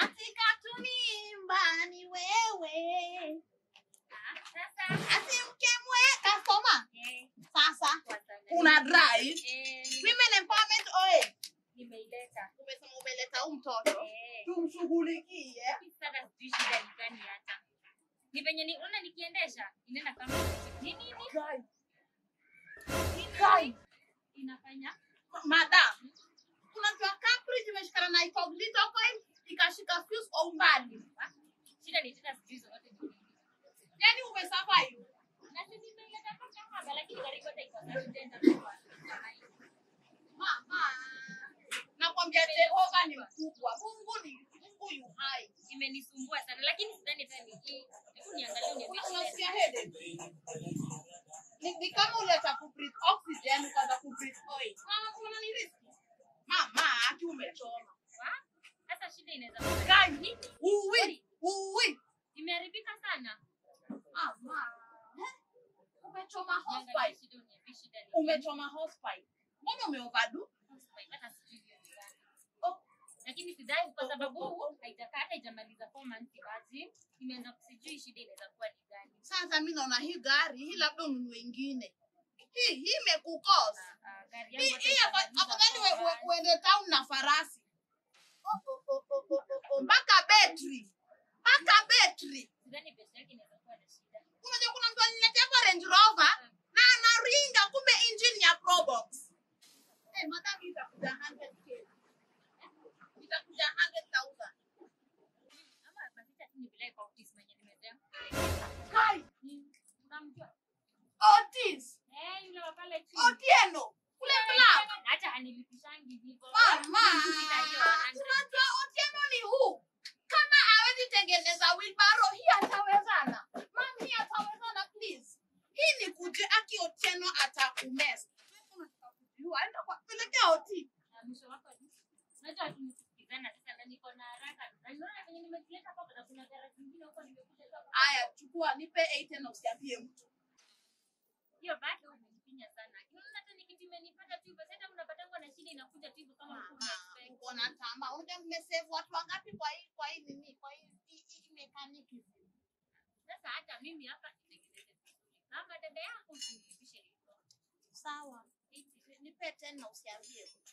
Katika tunimba ni wewe. Ah, sasa Ati mkemwe kasoma. eh, Sasa kwa sana. una drive. Eh, Women empowerment oe. nimeileta. Umesema umeleta huyu mtoto. Eh, Tumshughulikie. mimi sasa sijui shida ni gani hata. Ni venye ni unaona nikiendesha inaenda kama ni nini? Guy. Ni Guy. nini? Inafanya Madam. Unajua Cambridge imeshikana na incognito coin ikashika fuse kwa umbali. Ah, shida ni tena sijui zote ni nini. Yaani umesurvive. Na sisi nimeileta mpaka hapa lakini karibu hata iko sasa tena kwa. Mama. Nakwambia Jehova ni mkubwa. Mungu ni Mungu yu hai. Imenisumbua sana lakini sidhani tena ni hii. Hebu niangalie Una- uniambie. Unasikia headache? Ni, ni kama uleta kubreathe oxygen ukaanza kubreathe oil. Mama, kuna ni riski. Mama, aki umechoma. Wa? Sasa shida inaweza kuwa Gani? Uwi, uwi. imeharibika sana. Mama. Eh? Umechoma Niangalie hospice. shida uniambie shida ni nini. Umechoma hospice. Mbona umeoverdo? Hata sijui hiyo ni gani. Oh, lakini sidhani kwa sababu haitakaa hata haijamaliza four months basi imeanza sijui shida inaweza kuwa ni gani sasa mi naona hii gari hii labda ununue ingine. Hii hii imekukosa. Ah, ah, gari Hii yangu hii hata afa- itamaliza afadhali four we- we- months. uende town na farasi. Oh, oh, oh, oh, oh, oh, oh. Mpaka betri. Mpaka betri. sidhani pesa yake inaweza kuwa na shida Unajua kuna mtu aliniletea kwa Range Rover na anaringa kumbe engine ya Probox. Eh, madam itakuja 100k. Itakuja 100,000. ama basi hata nipeleke kwa ofisi mwenye nimesema Kai, unamjua Otis, eh yule wa pale chini Otieno, kule club. hata hanilipishangi hivyo Mama, Shida hiyo, hundred. unajua Otieno ni huu. Kama hawezi tengeneza wheelbarrow, hii atawezana. Mam, hii atawezana please. Hii ni kuje aki Otieno atakumesa. Unataka kujua, enda kwa pelekea Oti. Na mwisho wako ni unajua tumesikizana sasa na niko na haraka na unaona venye nimekileta hapa na kuna gari zingine huko nimekuja hapa Aya, chukua nipe 8 na usiambie mtu. hiyo bado umenifinya sana unaona hata nikiti imenipata tu hivyo sasa unapatangwa na shida inakuja tu hivyo kama ulikuwa Mama, unaexpect. uko na tamaa. Unajua mmesave watu wangapi kwa hii kwa hii nini? Kwa hii hii- hii mekaniki. Sasa hata mimi hapa nitengeneze vizuri. Kama dada yako usinipishe hivyo. Sawa. Nipe 10 na usiambie mtu.